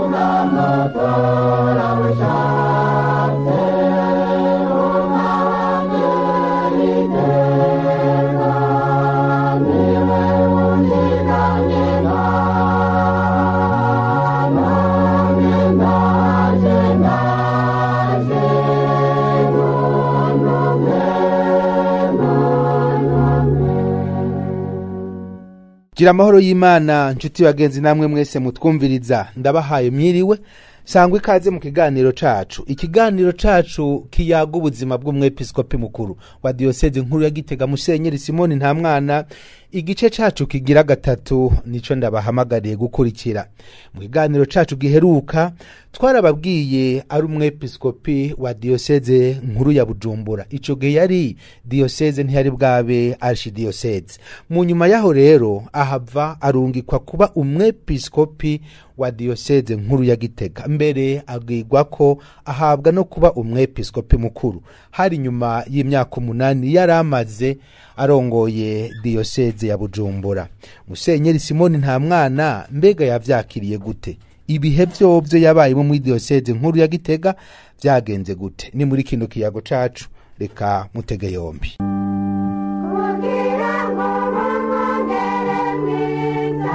gira amahoro y'imana nshuti bagenzi namwe mwese mutwumviriza ndabahaye mwiriwe sangwa ikaze mu kiganiro cacu ikiganiro cacu kiyaga ubuzima bw'umwepiskopi mukuru wa diyoseze nkuru ya gitega musenyeri simoni nta mwana igice cacu kigira gatatu nico ndabahamagariye gukurikira mu kiganiro cacu giheruka twarababwiye ari umwepiskopi wa diyoseze nkuru ya bujumbura ico gihe yari diyoseze ntiyari bwabe arshidiyoseze mu nyuma yaho rero ahava arungikwa kuba umwepiskopi wa diyoseze nkuru ya gitega mbere abwirwa ko ahabwa no kuba umwepiskopi mukuru hari nyuma y'imyaka umunani yari amaze arongoye diyoseze ya bujumbura musenyeri simoni nta mwana mbega yavyakiriye gute ibihe vyovyo yabayemo muri diyoseze nkuru ya gitega vyagenze gute ni muri kino kiyago cacu reka mutege yombi kugira ngo bamwongere mwiza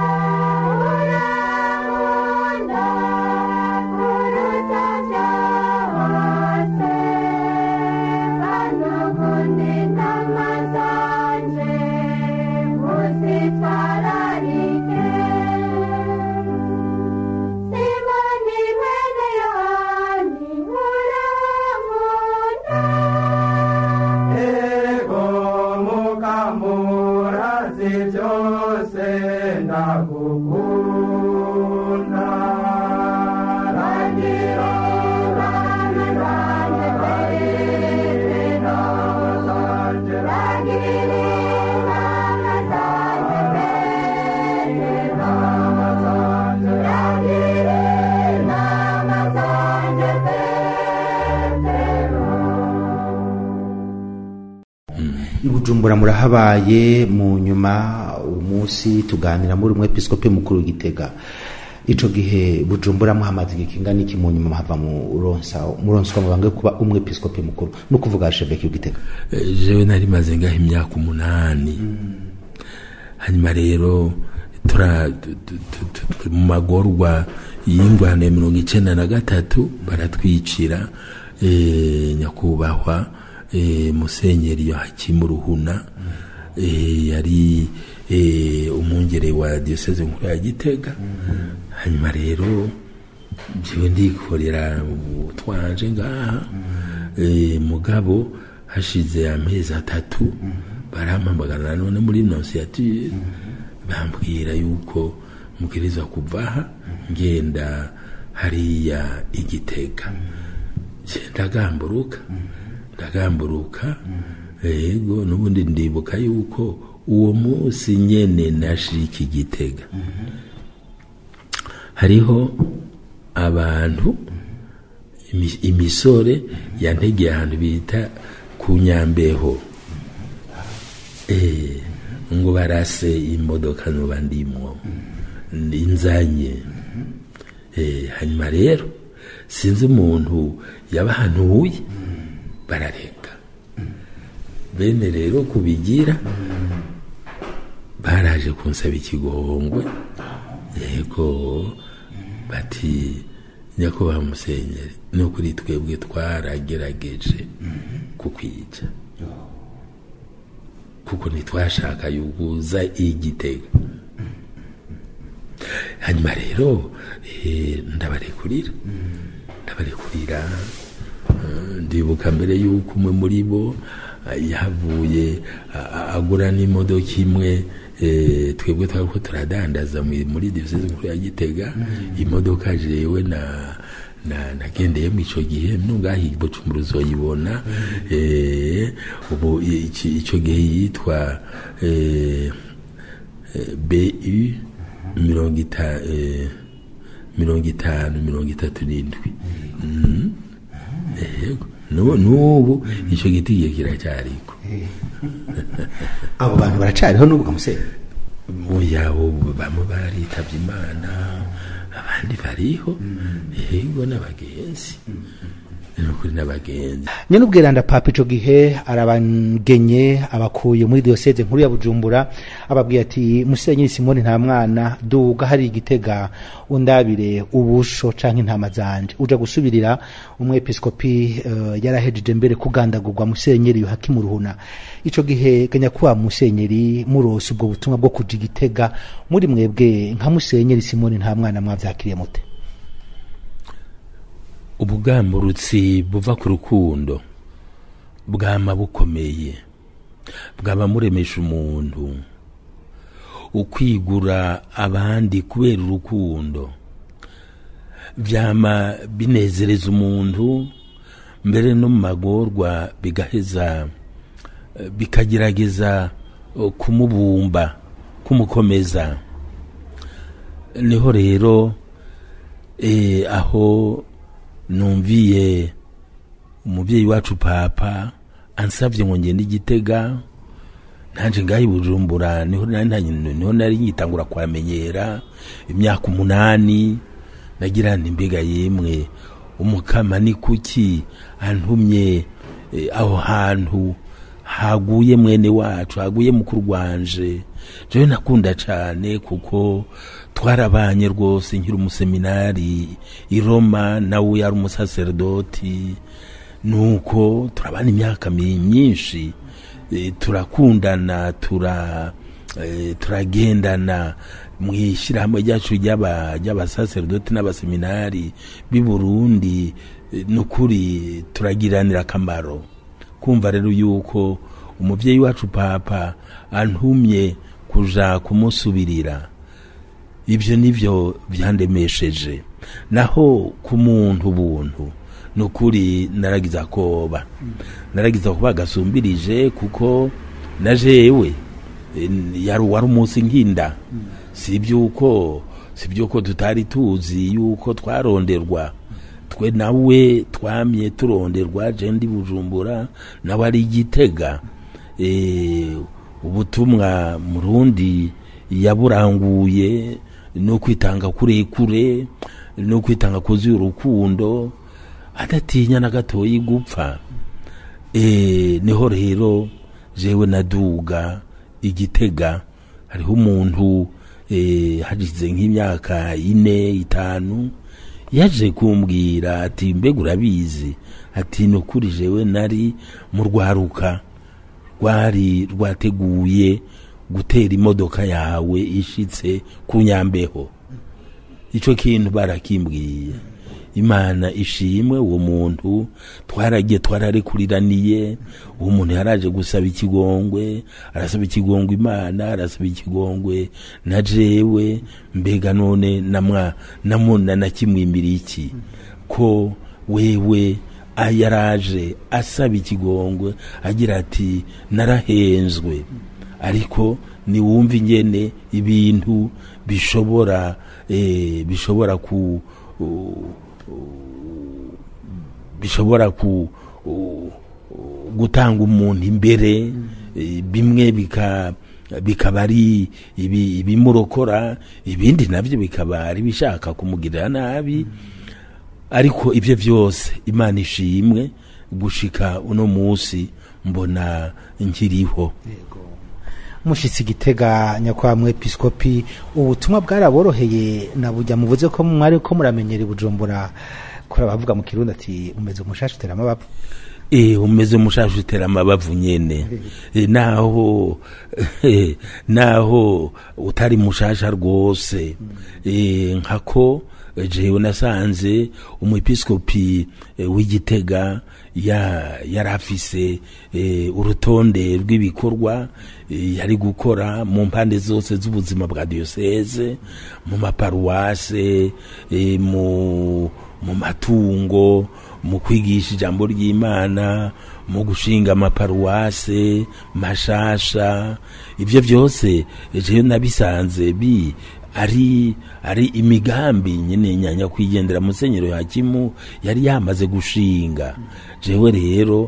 urankunda kuruta byose kandi ukunda intama zanje uzitwararike simoni mwene yohani urankunda Ego mukamurazi byose ndagukunda ragira bami banje barire nawe zanje ragire nawe zanje bere nawe zanje ragire nawe zanje petero i bujumbura murahabaye mu nyuma umunsi tuganira muri umwepiskopi mukuru w'igitega ico gihe bujumbura muhamaze igihe kingana iki mu nyuma muhava muronsa muronswa mu bange kuba umwepiskopi mukuru no kuvuga sheveki w'igitega Eh, jewe nari maze ngaho imyaka umunani hanyuma rero tura tu- tu- tu- tu- tu- mu magorwa y'ingwano ya mirongo icenda na gatatu baratwicira eh, nyakubahwa eh, musenyeri yohakimu ruhuna eh, yari eh, umwungere wa diyoseze nkuru ya gitega hanyuma rero jewe ndikorera utwanje ngaha eh, mugabo hashize amezi atatu barampamagara none muri nonsiyatire bambwira yuko mubwirizwa kuvaha ngenda hariya igitega Je, ndagamburuka ndagamburuka yego n'ubundi ndibuka yuko uwo munsi nyene nashika igitega hariho abantu imi- imisore yantegeye ahantu bita ku nyambeho Eh, ngo barase imodoka nuba ndimwo inzanye Eh, hanyuma rero sinzi umuntu yabahanuye barareka bene rero kubigira baraje kunsaba ikigongwe yego bati nyakubahwa musenyeri no kuri twebwe twaragerageje kukwica kuko ntitwashaka yuguza igitega hanyuma rero eh, ndabarekurira ndabarekurira eh, ndibuka mbere yuko umwe muri bo eh, yahavuye a- a- agura n'imodoka imwe eh, twebwe twariko turadandaza mu- muri diyoseze nkuru ya gitega imodoka jewe na na nagendeyemo ico gihe nungaho ibucumbura uzoyibona eh, ubu iki- ico gihe yitwa eh, eh, BU mirongo ita- eh, mirongo itanu mirongo itatu n'indwi Mhm. yego Nu- n'ubu ico giti gihe kiracyariko abo bantu baracariho n'ubwo musenyeri oya ubu bamwe baritavye imana abandi abandi bariho yego n'abagenzi ni ukuri n'abagenzi nyene ubwiranda papa ico gihe arabagenye abakuye muri diyoseze nkuru ya bujumbura ababwiye ati musenyeri simoni nta mwana duga hari igitega undabire ubusho canke intama zanje uja gusubirira umwepiskopi uh, yarahejeje mbere kugandagurwa musenyeri yohakimu ruhuna ico gihe ganya kuba musenyeri murose ubwo butumwa bwo kuja igitega muri mwebwe nka musenyeri simoni nta mwana mwavyakiriye mute ubugamburutsi buva ku rukundo bwama bukomeye bwaba muremesha umuntu ukwigura abandi kubera urukundo vyama binezereza umuntu mbere no mu magorwa bigaheza eh, bikagerageza eh, kumubumba kumukomeza niho rero eh, aho numviye umubyeyi wacu papa ansabye ngo ngende igitega nanje ngaho i bujumbura niho nari nta- niho nari ngitangura kuhamenyera imyaka umunani nagira nti mbega yemwe umukama ni kuki antumye eh, aho hantu haguye mwene wacu haguye mukuru wanje jewe nakunda cane kuko twarabanye rwose nkiri umuseminari i Roma nawe yari umusaserdoti nuko turabana imyaka mi- myinshi eh, turakundana tura eh, turagendana mu ishyirahamwe ryacu ry'aba- ry'abasaserdoti n'abaseminari b'i burundi eh, nukuri turagiranira akamaro kumva rero yuko umubyeyi wacu papa antumye kuja kumusubirira ibyo nibyo byandemesheje naho ku muntu buntu ni ukuri naragize akoba naragize akoba gasumbirije kuko na jewe eh, yari wari umunsi nkinda si iby'uko si iby'uko tutari tuzi yuko twaronderwa twe nawe twamye turonderwa je ndi bujumbura nawe ari igitega eh, ubutumwa murundi yaburanguye no kwitanga kurekure no kwitanga kuzuye urukundo adatinya na gatoyi gupfa e, niho rero jewe naduga igitega hariho umuntu e, hagize nk'imyaka ine itanu yaje kumbwira ati mbega urabizi ati ni ukuri jewe nari mu rwaruka rwari rwateguye gutera imodoka yawe ishitse ku nyambeho ico kintu barakimbwiye imana ishimwe uwo muntu twaragiye twararekuriraniye uwo muntu yaraje gusaba ikigongwe arasaba ikigongwe imana arasaba ikigongwe na jewe mbega none namwa namuna nakimwimbira iki ko wewe a- yaraje asaba ikigongwe agira ati narahenzwe ariko niwumva ingene ibintu bishobora eh, bishobora ku u- bishobora ku u- gutanga umuntu imbere eh, bimwe bika bikaba ari ibi- ibimurokora ibindi navyo bikaba ari bishaka kumugirira nabi ariko ibyo byose imana ishimwe gushika uno munsi mbona nkiriho mushitsi igitega nyakwa mwepiskopi ubutumwa bwaraboroheye na bujya muvuze ko mwari ko muramenyera i bujumbura kuri abavuga mu kirundi ati umeze umushashi utera amabavu e umeze mushaje utera amabavu nyene e, naho naho utari mushasha rwose e, nkako jewe nasanze umwepiskopi e, w'igitega ya yarafise e, urutonde rw'ibikorwa e, yari gukora mu mpande zose z'ubuzima bwa diocese mu maparuwase e, mu mu matungo mu kwigisha ijambo ry'imana mu gushinga amaparuwase mashasha ibyo byose jewe nabisanze bi ari ari imigambi nyine nyanya kwigendera musenyero hakimu yari yamaze gushinga jewe rero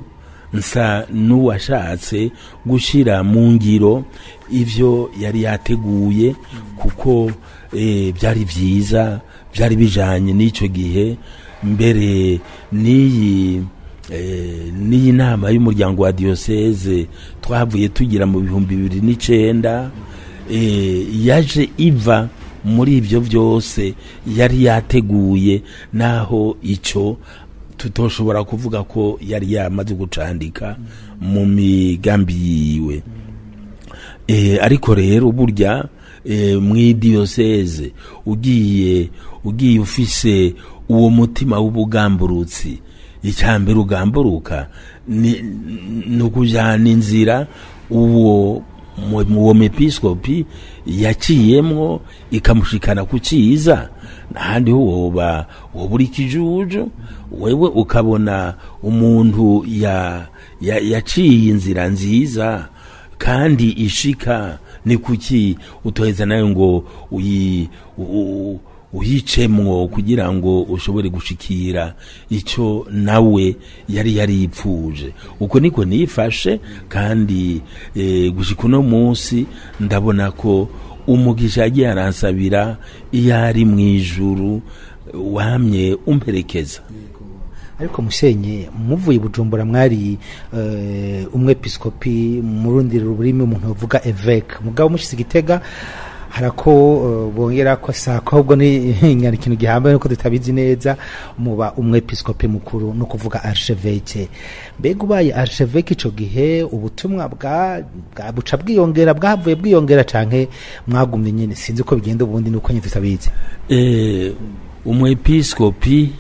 nsa n'uwashatse gushyira mu ngiro ibyo yari yateguye kuko eh, byari byiza byari bijanye n'icyo gihe mbere n'iyi eh, n'iyi nama y'umuryango wa diyoseze twavuye tugira mu bihumbi bibiri n'icenda eh, yaje iva muri ibyo byose yari yateguye naho icyo tutoshobora kuvuga ko yari yamaze gucandika mu migambi yiwe eh, ariko rero burya eh, mw'idiyoseze ugiye ugiye ufise uwo mutima w'ubugamburutsi icyambere ugamburuka ni ni ukujyana inzira uwo mu- uwo mepiskopi yaciyemwo ikamushikana ku cyiza n'ahandi ho woba woba uri ikijuju wewe ukabona umuntu ya ya- yaciye inzira nziza kandi ishika ni kuki utoheza nawe ngo uyi u- u- uyicemwo kugira ngo ushobore gushikira icyo nawe yari yaripfuje uko niko nifashe kandi eh, gushika uno munsi ndabona ko umugisha yagiye aransabira iyo ari mu ijuru wamye umperekeza ariko mushenye muvuye i bujumbura mwari eh, umwepiskopi mu rundi rurimi umuntu bavuga eveke mugabo mushize igitega harako eh, bongera ko sako ahubwo ni nyari ikintu gihambaye nuko tutabizi neza muba umwepiskopi mukuru no kuvuga archevêque mbega ubaye archevêque ico gihe ubutumwa bwa bwa- buca bwiyongera bwavuye bwiyongera canke mwagumye nyene sinzi uko bigenda ubundi nuko nyine tutabizi eh, umwepiskopi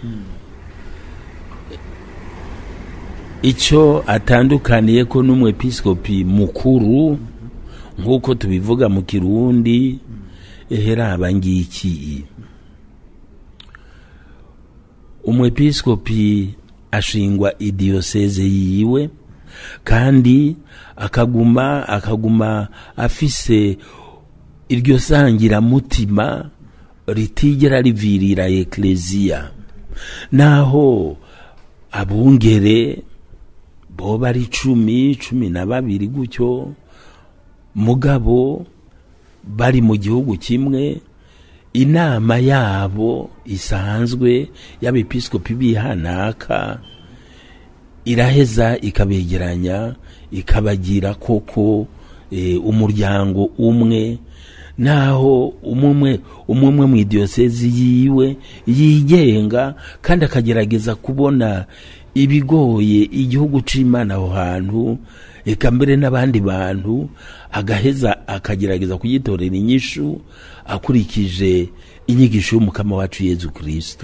icyo atandukaniye ko n'umwepiskopi mukuru nk'uko tubivuga mu kirundi eheraba ngiki umwepiskopi ashingwa idiyoseze yiwe kandi akaguma akaguma afise iryo sangiramutima ritigera rivirira ekleziya naho abungere boba ari cumi cumi na babiri gutyo mugabo bari mu gihugu kimwe inama yabo isanzwe y'abepiskopi bihanaka iraheza ikabegeranya ikabagira koko eh, umuryango umwe naho umwe umwe mu idiyosezi yiwe yigenga kandi akagerageza kubona ibigoye igihugu c'imana aho hantu eka mbere n'abandi bantu agaheza akagerageza kugitorera inyishu akurikije inyigisho y'umukama wacu yezu kristu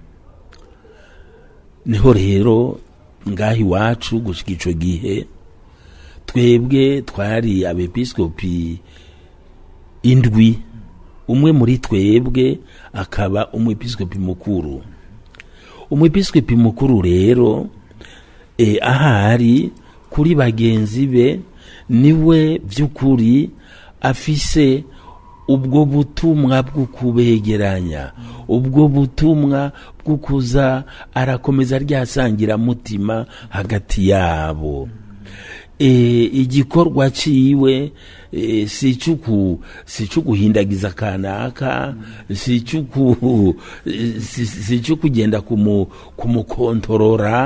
niho rero ngaho iwacu gushika ico gihe twebwe twari abepiskopi indwi umwe muri twebwe akaba umwepiskopi mukuru umwepiskopi mukuru rero e, ahari kuri bagenzi be niwe by'ukuri afise ubwo butumwa bwo kubegeranya ubwo butumwa bwo kuza arakomeza ryasangira mutima hagati yabo e, igikorwa ciwe e, si cuku si cukuhindagiza kanaka si cuku si, si cukugenda kumu kumukontorora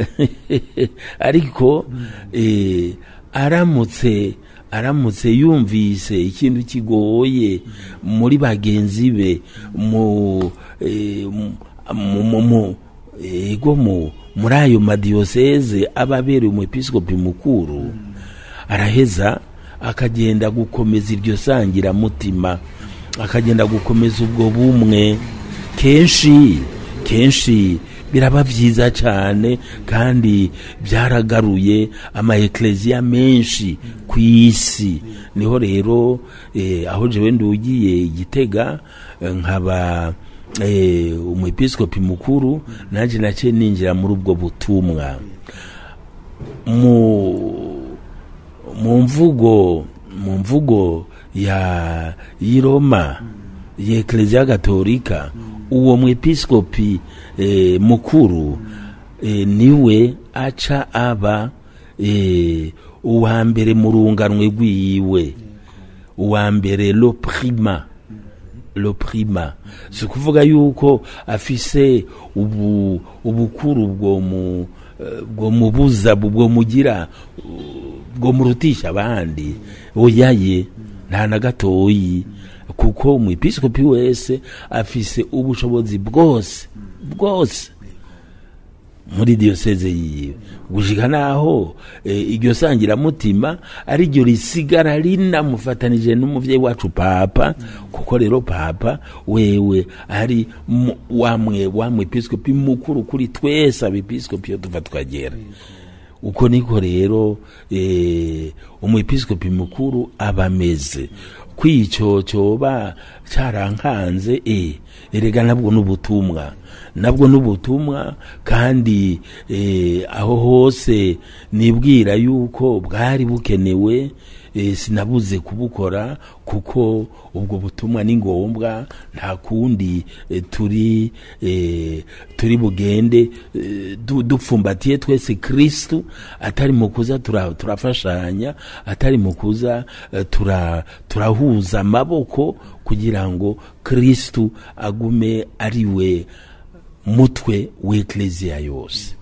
ariko e, aramutse aramutse yumvise ikintu kigoye muri bagenzi be mu e, mu mu- mu ego mu muri ayo madiyoseze aba abereye umwepiskopi mukuru araheza akagenda gukomeza iryo sangiramutima akagenda gukomeza ubwo bumwe kenshi kenshi biraba byiza cyane kandi byaragaruye ama ekleziya menshi ku isi niho rero eh, aho jewe ndugiye igitega eh, nkaba eh, umwepiskopi mukuru nanjye naciye ninjira muri ubwo butumwa mu mu mvugo mu mvugo ya y'iroma y'ekleziya gatolika uwo mwepiskopi eh, mukuru eh, niwe aca aba eh, uwa mbere mu runganwe rwiwe uwa mbere lo prima lo prima si ukuvuga yuko afise ubu ubukuru bwo mu eh, bwo mubuza bwo mugira uh, bwo murutisha abandi oyaye nta na gatoyi kuko umwepiskopi wese afise ubushobozi bwose bwose muri diyoseze yiwe gushika naho e, iryo sangiramutima ari ryo risigara rinamufatanije n'umuvyeyi wacu papa kuko rero papa wewe ari mu- wamwe wamwe episkopi mukuru kuri twese abepiskopi yo tuva twagera uko niko rero e, umwepiskopi mukuru aba ameze kwico coba carankanze e, erega nabwo n'ubutumwa nabwo n'ubutumwa kandi e, aho hose nibwira yuko bwari bukenewe e, sinabuze kubukora kuko ubwo butumwa ni ngombwa nta kundi e, turi e, turi bugende e, du- dupfumbatiye twese kristu atari mu kuza tura- turafashanya atari mu kuza e, tura- turahuza amaboko kugira ngo kristu agume ari we mutwe w'ekleziya yose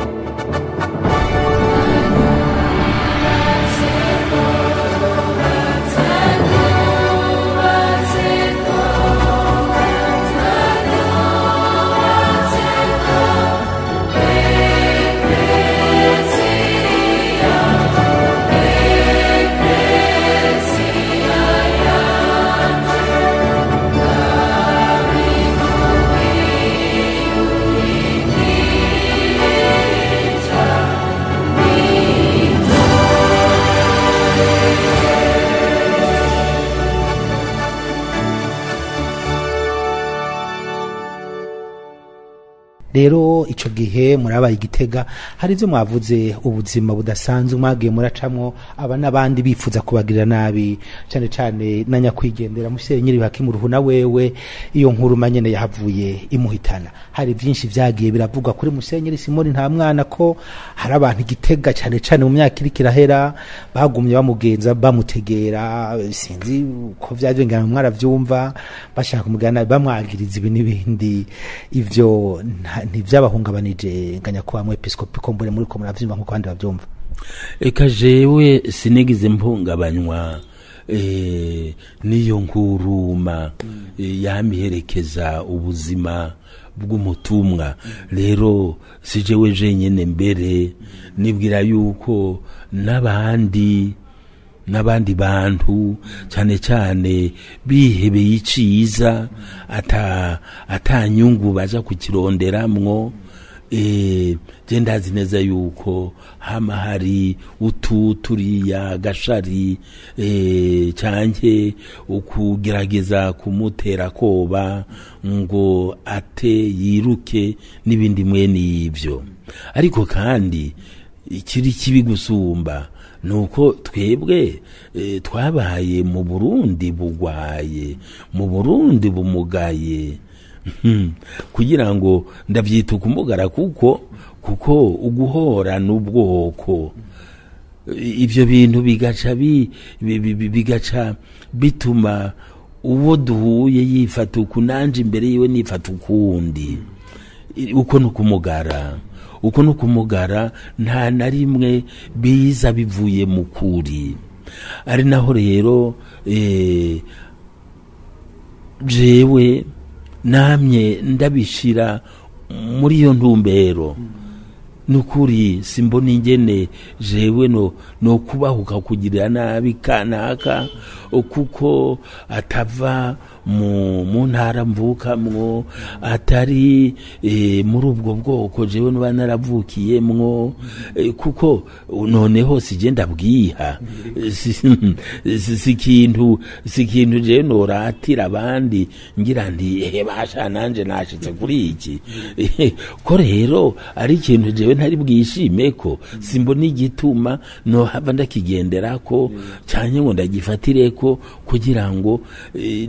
rero ico gihe murabaye igitega hari ivyo mwavuze ubuzima budasanzwe mwagiye muracamwo aba n'abandi bifuza kubagirira nabi cane cane na nyakwigendera mushere nyiri hakimu ruhuna wewe iyo nkuru manyene yahavuye imuhitana hari vyinshi vyagiye biravugwa kuri musenyeri simoni nta mwana ko hari abantu igitega cane cane mu myaka iriko irahera bagumye bamugenza bamutegera sinzi ko vyaje ngana mwaravyumva bashaka kumugana bamwagiriza ibi n'ibindi ivyo nta- ntivyabahungabanije nganya kwa mwepiskopi ko mbure muri ko muravyumva nkuko abandi bavyumva eka jewe sinigize mpungabanywa eh, n'iyo nkuruma eh, yamiherekeza ubuzima bw'umutumwa rero si jewe jenyene mbere nibwira yuko n'abandi n'abandi bantu cyane cyane bihebeye iciza ata atanyungu baja kukironderamwo eh je ndazi neza yuko hama hari utu turiya gashari eh canke ukugerageza kumutera koba ngo ate yiruke n'ibindi mwene ivyo ariko kandi ikiri kibi gusumba nuko twebwe e, twabaye mu Burundi bugwaye mu Burundi bumugaye Hmm, kugira ngo ndavyita ukumugara kuko kuko uguhora n'ubwoko I- ivyo bintu bigaca bi, bi, bi, bi- bigaca bituma uwo duhuye yifata uku nanje imbere yiwe nifata ukundi I- uko nukumugara uko nukumugara nta na rimwe biza bivuye mu kuri ari naho rero eh, jewe namye ndabishira muri iyo ntumbero nukuri simbona ingene jewe no no kubahuka kugirira nabi kanaka kuko atava mu mu ntara mvukamwo atari e, muri ubwo bwoko jewe nuba naravukiyemwo e, kuko noneho sije ndabwiha si si- si ikintu si ikintu jewe noratira abandi ngira nti ehe basha nanje nashitse kuri iki ko rero ari ikintu jewe ntari bwishime ko simbona igituma nohava ndakigenderako canke ngo ndagifatireko kugira ngo eh, nanjye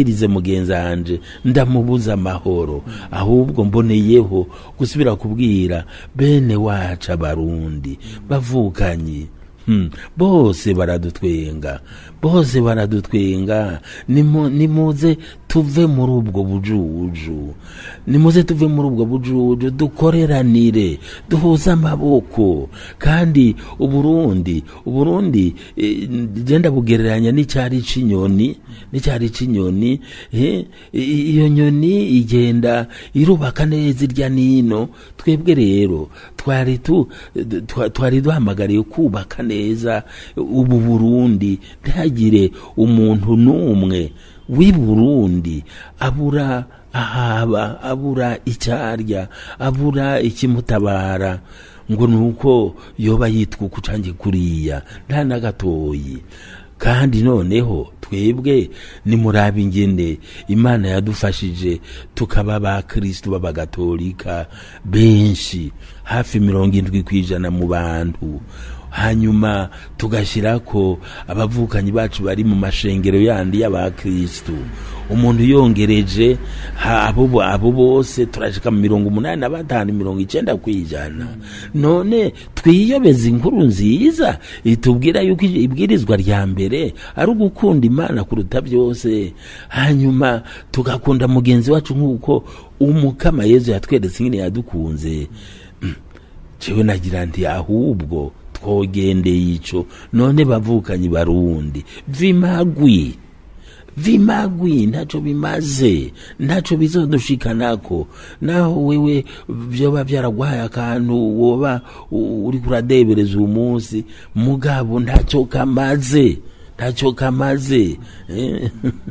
nagirize mugenzanje ndamubuza amahoro ahubwo mboneyeho gusubira kubwira bene wacu abarundi bavukanyi Hmm, bose baradutwenga bose baradutwenga Nimu- nimuze tuve muri ubwo bujuju nimuze tuve muri ubwo bujuju dukoreranire duhuze amaboko kandi uburundi uburundi eh, genda bugereranya n'icyari c'inyoni n'icyari c'inyoni eh, i- iyo nyoni igenda irubaka neza irya nino twebwe rero twari tu twa- twari duhamagariye kubaka neza ubu burundi ntihagire umuntu n'umwe w'i burundi abura ahaba abura icyarya abura ikimutabara ngo ni uko yoba yitwa uku cange kuriya nta na gatoyi kandi noneho twebwe nimuraba ingene imana yadufashije tukaba ba kristu b'abagatolika benshi hafi mirongo indwi ku ijana mu bantu hanyuma tugashyirako abavukanyi bacu bari mu mashengero yandi y'abakristu umuntu yongereje ha- abo bo- abo bose turashika mu mirongo umunani na batanu mirongo icenda ku ijana none twiyobeza inkuru nziza itubwira yuko ibwirizwa rya mbere ari ugukunda imana kuruta byose hanyuma tugakunda mugenzi wacu nk'uko umukama yezu yatweretse ingene yadukunze jewe nagira nti ahubwo twogendeye ico none bavukanyi barundi vimagwi vimagwi ntaco bimaze ntaco bizodushikanako naho wewe vyoba vyaragwaye akantu woba u- uriko uradebereza uwo munsi mugabo ntaco kamaze ntacyo kamaze Eh,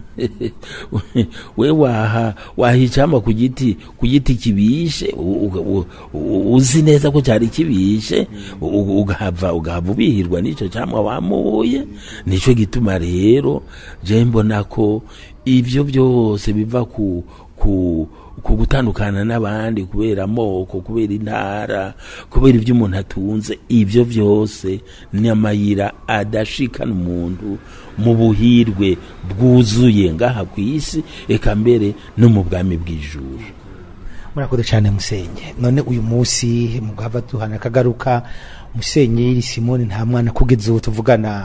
we waha wahicama ku giti ku giti kibishe u- u- u- uzi neza ko cyari kibishe u- ugahava ugahava ubihirwa n'icyo cyamwa wamuye nicyo gituma rero je mbona ko ibyo byose biva ku ku ku gutandukana n'abandi kubera amoko kubera intara kubera ibyo umuntu atunze ibyo byose ni amayira adashikana umuntu mu buhirwe bwuzuye ngaha ku isi eka mbere no mu bwami bw'ijuru murakoze cyane musenye none uyu munsi mugava duhana akagaruka musenyeri simoni nta mwana kugeza ubu tuvugana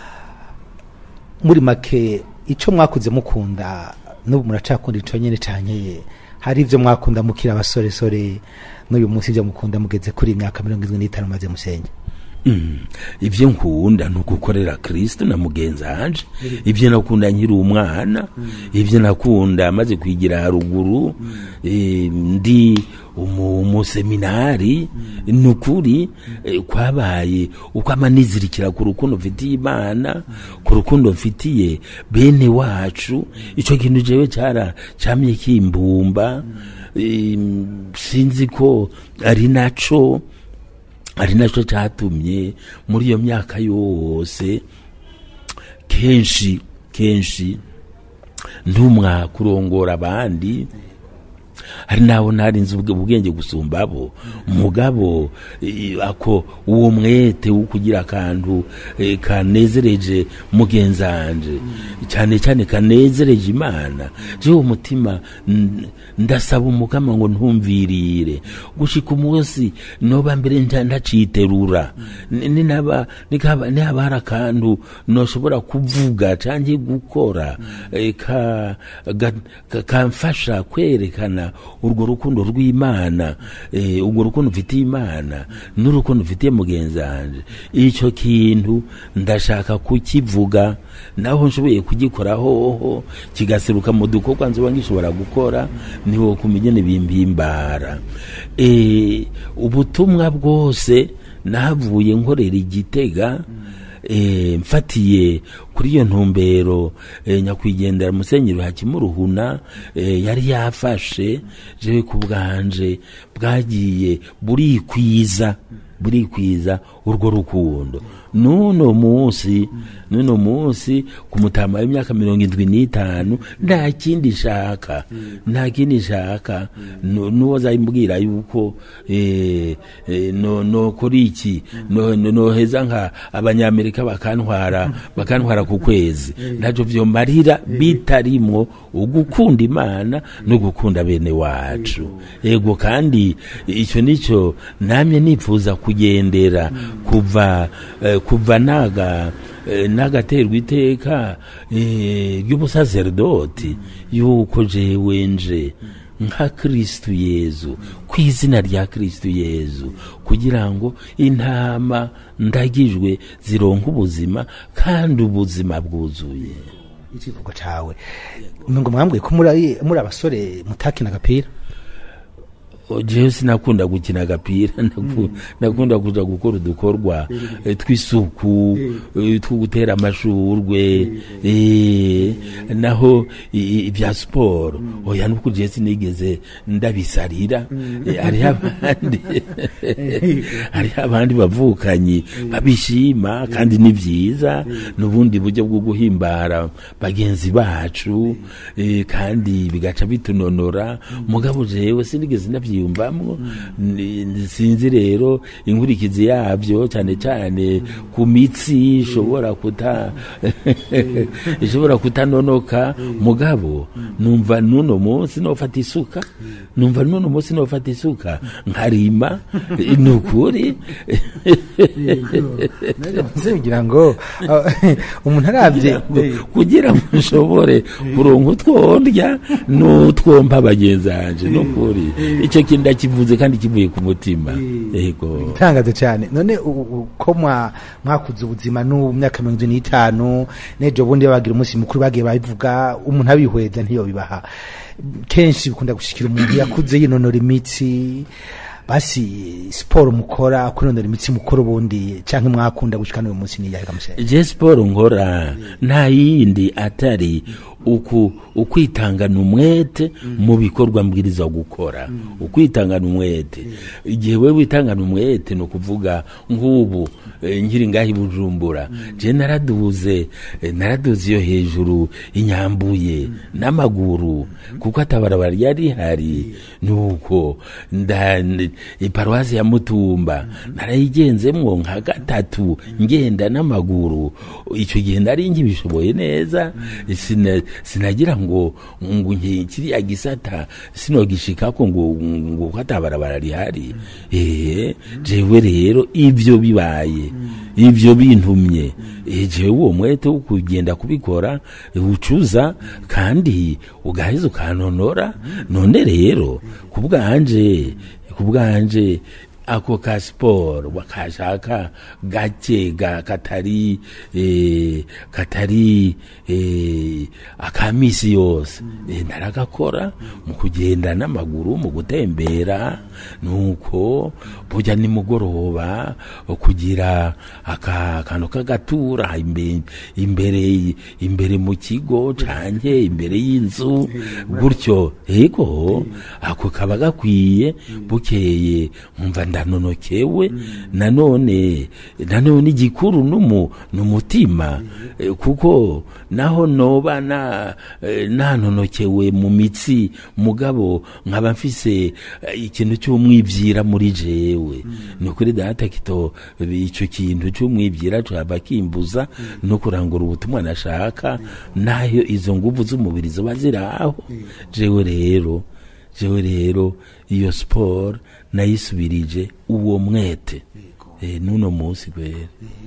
muri make icyo mwakuze mukunda n'ubu muracakunda icyo nyine cyanyeye hari ibyo mwakunda mukira abasoresore n'uyu munsi ibyo mukunda mugeze kuri imyaka mirongo irindwi n'itanu maze musenye Mm. ibyo nkunda ni ugukorera kristo na mugenzi wanje ibyo nakunda nkiri umwana ibyo nakunda maze kwigira haruguru eh, ndi umu- umuseminari ni ukuri eh, kwabaye uko amanizirikira ku rukundo mfitiye imana ku rukundo mfitiye bene wacu icyo kintu jewe cyara camye kimbumba eh, sinzi ko ari naco ari nacyo cyatumye muri iyo myaka yose kenshi kenshi ntumwa kurongora abandi hari naho narinze ubwe- ubwenge gusumba abo mugabo eh, ako uwo mwete wo kugira akantu eh, kanezereje mugenzi wanje cyane cyane kanezereje imana jewe umutima n- ndasaba umukama ngo ntumvirire gushika umunsi noba mbere nta- ntaciterura Ni- ninaba nikaba nihaba hari akantu noshobora kuvuga canke gukora eh, ka- ga- ka- kamfasha kwerekana urwo rukundo rw'imana eh, urwo rukundo mfitiye imana n'urukundo mfitiye mugenzi wanje ico kintu ndashaka kukivuga naho nshoboye kugikora hoho kigaseruka mu dukorwa nzoba ngishobora gukora niho kumigene bimpimbara eh, ubutumwa bwose nahavuye nkorera igitega eh, mfatiye kuri iyo ntumbero eh, nyakwigendera musenyeri hakimuruhuna eh, yari yafashe jewe ku bwanje bwagiye burikwiza burikwiza urwo rukundo n'uno munsi n'uno munsi ku mutama w'imyaka mirongo indwi n'itanu nta kindi shaka nta kindi shaka Nu- n'uwo zayimbwira yuko eh, eh, no no kuri iki no no- noheza nka abanyamerika bakantwara bakantwara ku kwezi ntacyo vyomarira bitarimwo ugukunda imana no gukunda bene wacu ego kandi icyo nicyo namye nifuza kugendera kuva eh, kuva naga eh, nagaterwa iteka eh, ry'ubusazerdoti yuko jewe nje nka kristu yezu ku izina rya kristu yezu kugira ngo intama ndagijwe zironke ubuzima kandi ubuzima bwuzuye ikivugo cawe ngo mwambwiye ko muri muri abasore mutakina agapira jewe sinakunda gukina agapira naku- nakunda kuja gukora udukorwa eh, tw'isuku eh, two gutera amashurwe eh, naho i- i- ibya siporo oya nuko jewe sinigeze ndabisarira Eh, hariho abandi hariho abandi bavukanyi babishima kandi ni vyiza n'ubundi buryo bwo guhimbara bagenzi bacu eh, kandi bigaca bitunonora mugabo jewe sinigeze ndavyiyumvamwo Ni- ni- sinzi rero inkurikizi yavyo cyane cyane ku mitsi ishobora kuta ishobora kutanonoka mugabo numva nuno munsi nofata isuka numva nuno munsi nofata isuka nkarima ni ukuri nze kugira ngo umuntu arabye kugira ngo ushobore kuronka utwo ndya n'utwompa bagenzi banje ni ukuri icyo kintu ndakivuze kandi kivuye ku mutima yego itangazo cyane none u- u- ko mwa- mwakuze ubuzima n'ubu myaka mirongo ine n'itanu n'ejo bundi bagira umunsi mukuru bagiye babivuga umuntu abihweza ntiyo bibaha kenshi bikunda gushikira umuntu yakuze yinonora imitsi basi siporo mukora kwinonora imitsi mukora ubundi cyangwa mwakunda gushika n'uyu munsi niyahe kamusenge je siporo nkora nta yindi atari uku ukwitangana umwete mu bikorwa mbwiriza gukora ukwitangana umwete igihe we witangana umwete ni ukuvuga nk'ubu eh, nkiri ngaho i bujumbura je naraduze eh, naraduze iyo hejuru inyambuye n'amaguru kuko atabarabara ryari rihari nuko nda n- iparuwasi ya mutumba narayigenzemwo nka gatatu ngenda n'amaguru icyo gihe nari nkibishoboye neza sina- sinagira ngo ngo nke- kiriya gisata sinogishikako ngo ngo katabarabara rihari eh jewe rero ivyo bibaye ivyo bintumye eh, jewe uwo mwete wo kugenda kubikora eh, ucuza kandi ugaheza ukanonora none rero ku bwanje ku bwanje ako ka siporo bakashaka gake ga katari eh, katari eh, aka misi yose eh, naragakora mu kugenda n'amaguru mu gutembera nuko burya nimugoroba kugira aka kantu k'agatura imbe- imbere imbere mu kigo canke imbere y'inzu gutyo ego ako kaba gakwiye bukeye nkumva ndanonokewe nanone nanone igikuru numu numutima eh, kuko naho noba na eh, nanonokewe mu mitsi mugabo nkaba mfise eh, ikintu cy'umwibyira muri jewe ni ukuri data kito icyo kintu cy'umwibyira caba kimbuza no kurangura ubutumwa nashaka nayo izo nguvu z'umubiri zoba ziraho jewe rero jewe rero iyo siporo nayisubirije uwo mwete eh, n'uno munsi kwera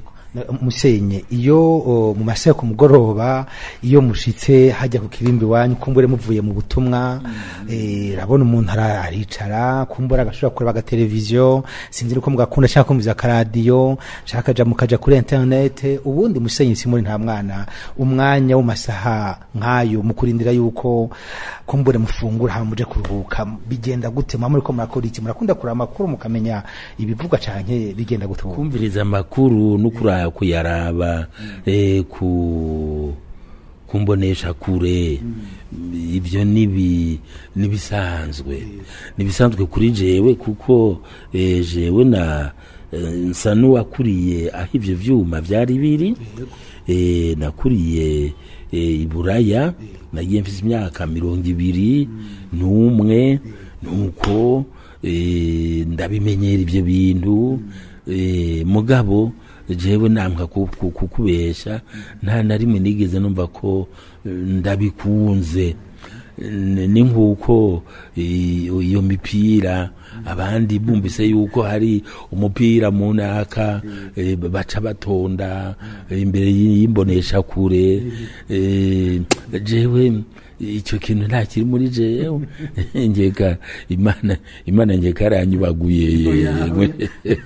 musenye iyo o, mu masaha yo ku mugoroba iyo mushitse hajya ku kirimbi wanyu kumbure muvuye mu butumwa eh, rabona umuntu ara- aricara kumbura agashobora kureba agateleviziyo sinzi uko mugakunda cyangwa kumviza akaradiyo shaka kaja mukaja kuri internet ubundi musenye simuri nta mwana umwanya w'amasaha nk'ayo mukurindira yuko kumbure mufungura hama muje kuruhuka bigenda gute mwa muri ko murakora iki murakunda kuraba amakuru mukamenya ibivugwa canke bigenda gute ubu? kumviriza amakuru no kura- kuyaraba eh, ku kumbonesha kure ibyo nibi nibisanzwe nibisanzwe kuri jewe kuko eh, jewe na eh, nsa n'uwakuriye aho ivyo vyuma vyari biri eh, nakuriye eh, iburaya nagiye mfise imyaka mirongo ibiri n'umwe nuko eh, ndabimenyera ivyo bintu eh, mugabo jewe namka ku- ku- kukubesha nta na rimwe nigeze numva ko eh, ndabikunze N- ni nk'uko i- iyo mipira abandi bumvise yuko hari umupira mu naka eh, baca batonda eh, imbere y'imbonesha kure eh, jewe icyo kintu nta kiri muri jewe ngeka imana imana ngeka aranyubaguye yemwe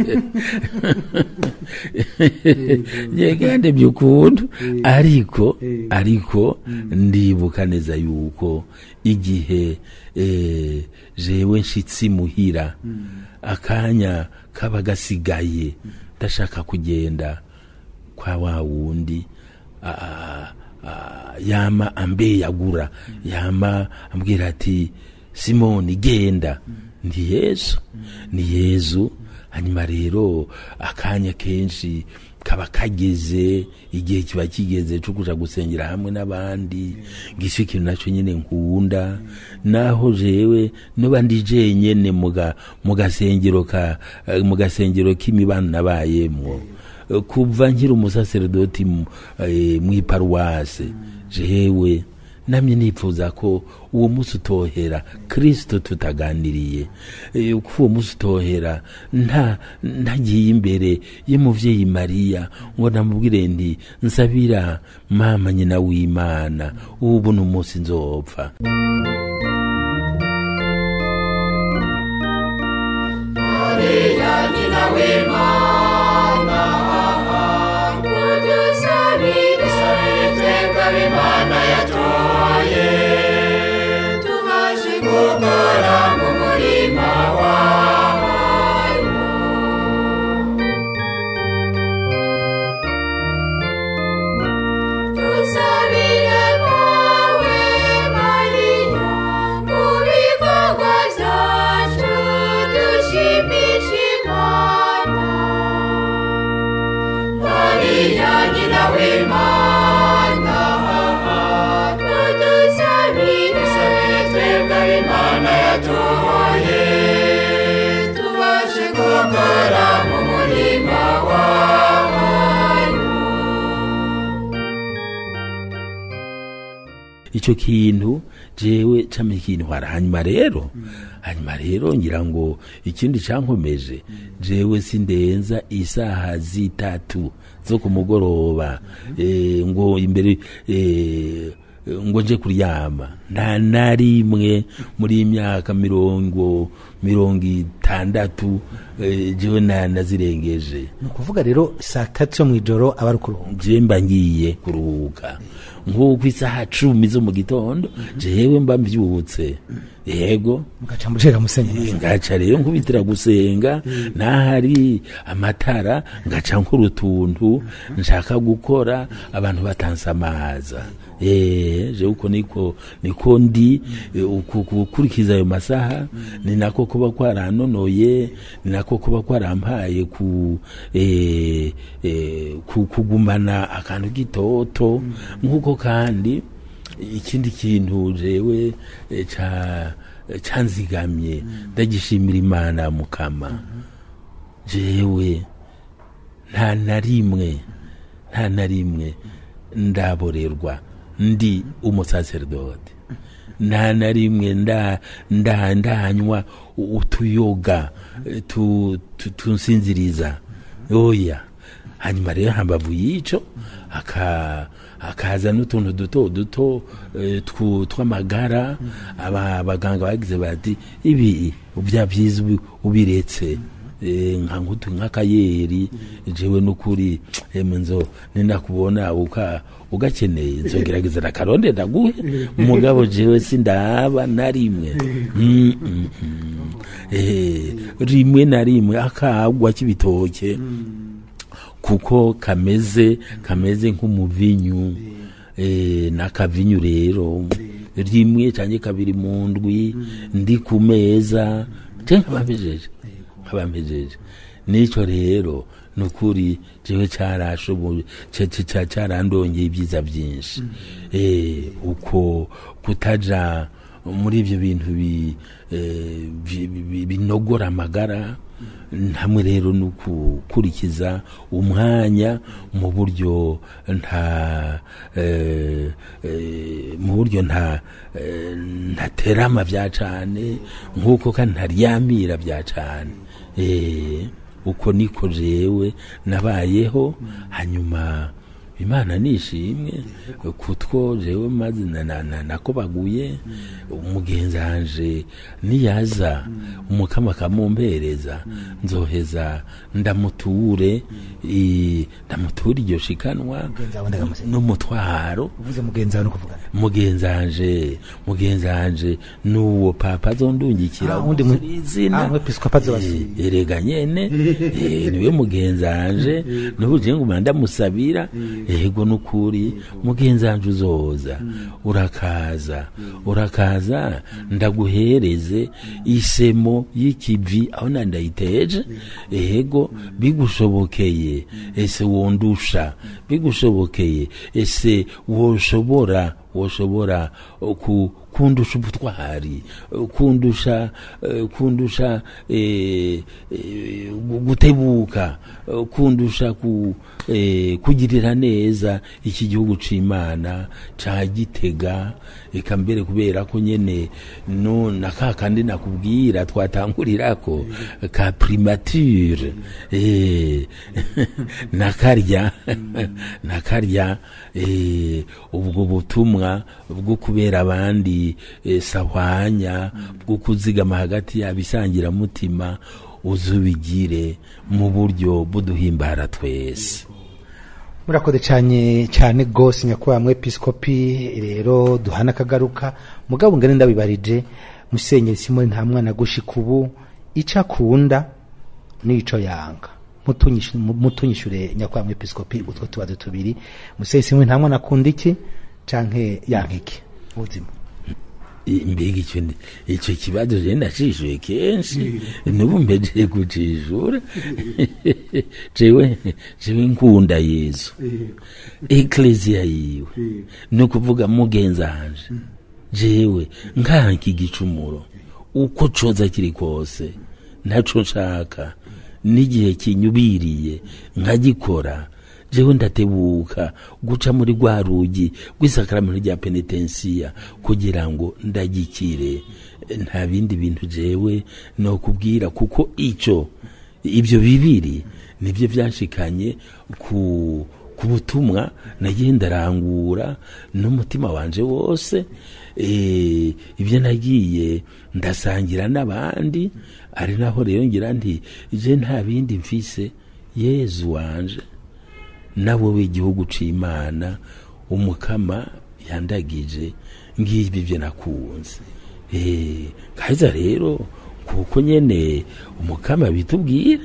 ngeka ndebye ukuntu ariko ariko ndibuka neza yuko igihe eh, jewe nshitsi muhira akanya kaba gasigaye ndashaka kugenda kwa wa wundi a- a- yama ambeyagura yama ambwira ati simoni genda ndi yesu ni yezu hanyuma rero akanya kenshi kaba kageze igihe kiba kigeze cyo kuja gusengera hamwe n'abandi ngicyo ikintu nacyo nyine nkunda naho jewe noba ndi jenyene muga mu gasengero ka eh, mu gasengero k'imibano nabayemwo Eh, kuva nkiri umusaseredoti mu eh, mw'iparuwase jewe namye nipfuza ko uwo munsi utohera kristo tutaganiriye Eh, ko uwo munsi utohera nta ntagiye imbere y'umuvyeyi mariya ngo namubwire ndi nsabira mama nyina w'imana ubu ni umunsi nzopfa Tusabire mawe Mariya mu bikorwa byacu dushimisha Imana Mariya nyina w'Imana tudusabire twebwe Imana yatoye tubashe gukora mu murima wayo icyo kintu jewe cama ikintu hara hanyuma rero hanyuma rero ngira ngo ikindi cankomeje jewe sindenza isaha zitatu zo ku mugoroba eh, ngo imbere eh, ngo nje kuryama nta na rimwe muri iyi myaka mirongo mirongo itandatu eh, jewe na nazirengeje ni ukuvuga rero saa tatu yo mu ijoro aba ari ukuruhuka je mba ngiye kuruhuka nk'uko isaha cumi zo mu gitondo jewe mba mvyutse yego mugaca mushega musenyeri ngaca rero nkubitira gusenga nahari amatara ngaca nkora utuntu nshaka gukora abantu batansamaza eh je uko niko niko ndi eh, uku- gukurikiza ayo masaha ni nako kuba kwaranonoye ni nako kuba kwarampaye ku eh, eh, ku- kugumana akantu gitoto nk'uko kandi ikindi kintu jewe eh, ca canzigamye ndagishimira imana mukama jewe nta na rimwe nta na rimwe ndaborerwa ndi umusaseredoti nta na rimwe nda nda ndanywa utuyoga eh, tu- tu- tunsinziriza oya hanyuma rero hambavu y'ico aka akaza n'utuntu duto duto eh, twu- tw'amagara aba abaganga bagize bati ibi bya byiza ubi- ubiretse Eh, nka nkutu nk'akayeri jewe n'ukuri emwe nzo ninakubona uka ugakeneye nzogerageza nakaronde ndaguhe umugabo jewe sindaba na rimwe Mm, mm, mm. Eh, rimwe na rimwe akagwa k'ibitoke kuko kameze kameze nk'umuvinyu eh, n'akavinyu rero rimwe cyangwa kabiri mu ndwi ndi ku meza je nkabampejeje nkabampejeje nico rero nukuri jewe carashoboye ca- ca- ca- carandongeye ibyiza byinshi eh uko kutaja muri ibyo bintu bi, eh, bi- bi- binogora amagara hamwe rero no gukurikiza umwanya mu buryo nta eh, eh, mu buryo nta eh, ntaterama bya cane nk'uko kandi ntaryamira bya cane eh, uko niko jewe nabayeho hanyuma imana nishimwe kutwo jewe maze na- na- na- nakobaguye umugenzi wanje niyaza umukama akamumpereza nzoheza ndamuture i- ndamuture iryo shikanwa Mugenzi wawe ndagamuseka. n'umutwaro uvuze mugenzi wawe no kuvugana mugenzi wanje mugenzi wanje nuwo papa azondungikira Ah, undi mu- izina ah, umwepiskopi azobasira. Eh, erega nyene eh, niwe mugenzi wanje nubuje ngo ndamusabira yego nukuri mugenzi wanje uzoza urakaza urakaza ndaguhereze isemo y'ikivi aho nandayiteje yego bigushobokeye ese wondusha bigushobokeye ese woshobora woshobora uh, ku kundusha ubutwari uh, kundusha uh, kundusha eh, eh, gu- gutebuka uh, kundusha ku, eh, kugirira neza iki gihugu c'imana ca gitega eka mbere kubera ko nyene no na ka kandi nakubwira twatangurirako ka primature eh, nakarya nakarya eh, ubwo butumwa bwo kubera abandi eh, sahwanya bwo kuzigama hagati yabo isangiramutima uzubigire mu buryo buduhimbara twese murakoze cyane cyane rwose nyakubahwa mwepiskopi rero duhana akagaruka mugabo ngane ndabibarije musenyeri simoni nta mwana gushika ubu icyo akunda n'ico yanga Mutunyishu- mu- mutunyishure nyakubahwa mwepiskopi utwo tubazo tubiri musenyeri simoni nta mwana akunda iki canke yanka iki ubuzima I- mbega icyo ni- icyo kibazo je ndacishuye kenshi nubu mbejeje kucishura jewe jewe nkunda yesu ekleziya yiwe ni ukuvuga mugenzi wanje jewe nkanka igicumuro uko coza kiri kose ntaco nshaka n'igihe kinyubiriye nkagikora jewe ndatebuka guca muri rwa rugi rw'isakaramento rya penetensiya kugira ngo ndagikire nta bindi bintu jewe no kubwira kuko ico ibyo bibiri nibyo byashikanye ku ku butumwa nagiye ndarangura n'umutima wanje wose eh, ibyo nagiye ndasangira n'abandi ari naho rero ngira nti je nta bindi mfise yezu wanje nawe w'igihugu c'imana umukama yandagije ngibi byo nakunze eh kaza rero kuko nyene umukama bitubwira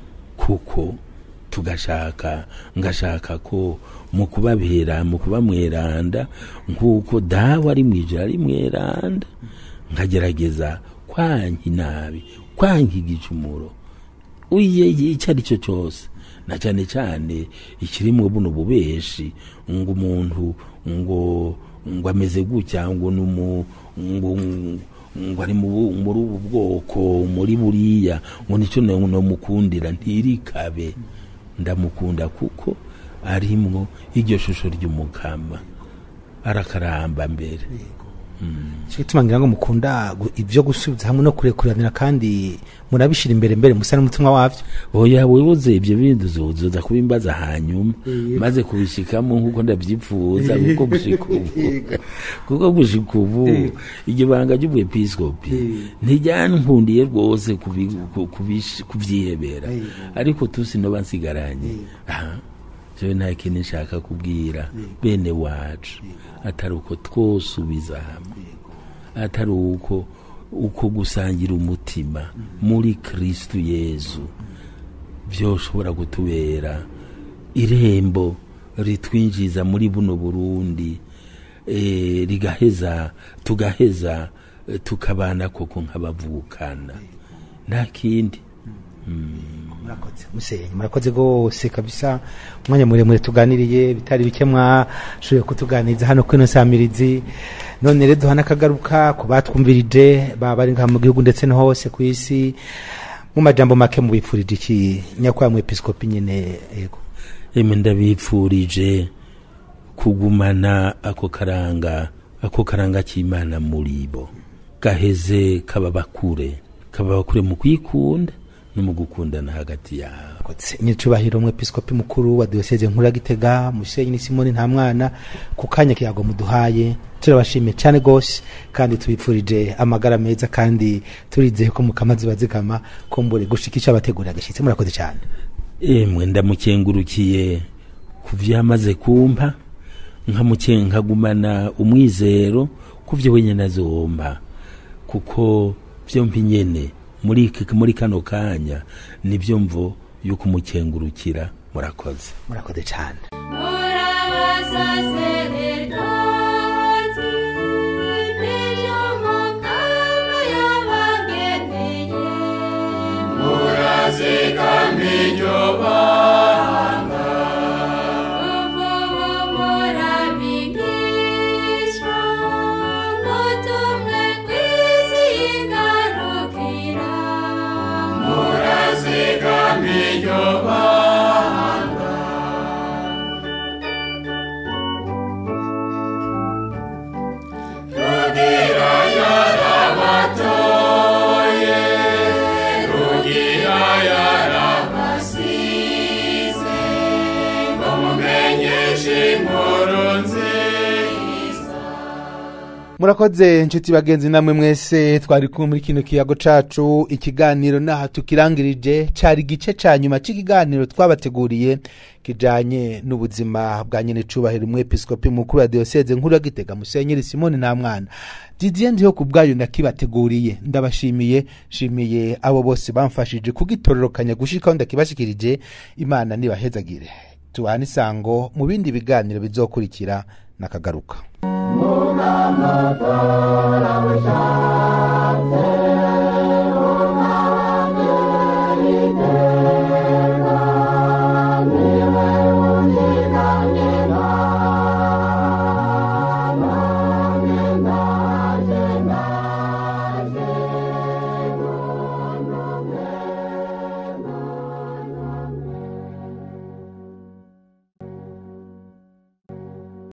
kuko tugashaka ngashaka ko mu kubabera mu kuba mweranda nk'uko dawe ari mu ijoro ari mweranda nkagerageza kwanka inabi kwanka igicumuro uye icyo ari cyo cyose na cyane cyane ikirimo buno bubeshi ngo umuntu ngo ngo ameze gutya ngo numu ngo ngo ari mu bu- muri ubu bwoko muri buriya ngo nicyo no no mukundira ntirikabe ndamukunda kuko arimwo iryo shusho ry'umukama arakaramba mbere cyo gituma ngira ngo mukunda gu- ibyo gusubiza hamwe no kurekuranira kandi murabishira imbere mbere musa n'umutima wavyo oya wibuze ibyo bindi uzoza kubimbaza hanyuma maze kubishikamo nk'uko ndabyifuza kuko gushika ubu kuko gushika ubu iryo banga ry'ubwepiskopi ntiryankundiye rwose kubi- ku- kubish- kuvyihebera ariko tusi noba nsigaranye aha jewe nta kintu nshaka kubwira bene wacu atari uko twosubiza hamwe atari uko uko gusangira umutima muri kristu yezu byoshobora kutubera irembo ritwinjiza muri buno burundi eh, rigaheza tugaheza eh, tukabana koko nk'abavukana nta kindi murakoze musenyi murakoze rwose kabisa umwanya muremure tuganiriye bitari bike mwashoboye kutuganiriza hano kuri ino samirizi none rero duhana akagaruka ku batwumvirije baba bari ngaha mu gihugu ndetse no hose ku isi mu majambo make mubipfurije iki nyakubahwa mwepiskopi nyine yego emwe ndabipfurije kugumana ako karanga ako karanga k'imana muri bo gaheze kababakure kababakure mu kwikunda no mu gukundana hagati yabo Murakoze. nyiricubahiro umwepiskopi mukuru wa diyoseze nkuru ya gitega musenyi ni simoni nta mwana ku kanya kiyago muduhaye turabashimiye cyane rwose kandi tubipfurije amagara meza kandi turizeye ko mukama ziba zikama kumbure gushikisha abategurira agashyitsi murakoze cyane emwe ndamukengurukiye ku vyo yamaze kumpa nkamuke- nkagumana umwizero ku vyo wenyene azompa kuko vyompi nyene muri iki- muri kano kanya nivyo mvo yo kumukengurukira murakoze murakoze cyane Murabasaseredoti, nibyo mukama yabageneye. Uvubu murabigishwa, mutumwe kw'isi igarukira. murakoze inshuti bagenzi namwe mwese twari kumwe muri kino kiyago cacu ikiganiro naha tukirangirije cari igice ca nyuma c'ikiganiro twabateguriye kijanye n'ubuzima bwa nyene cubahiro umwepiskopi mukuru wa diyoseze nkuru ya gitega musenyeri simoni nta mwana didier ndiho ku bwayo nakibateguriye ndabashimiye shimiye abo bose bamfashije kugitororokanya gushikaho ndakibashikirije imana nibahezagire tubane isango mu bindi biganiro bizokurikira nakagaruka Muganga tora bushatse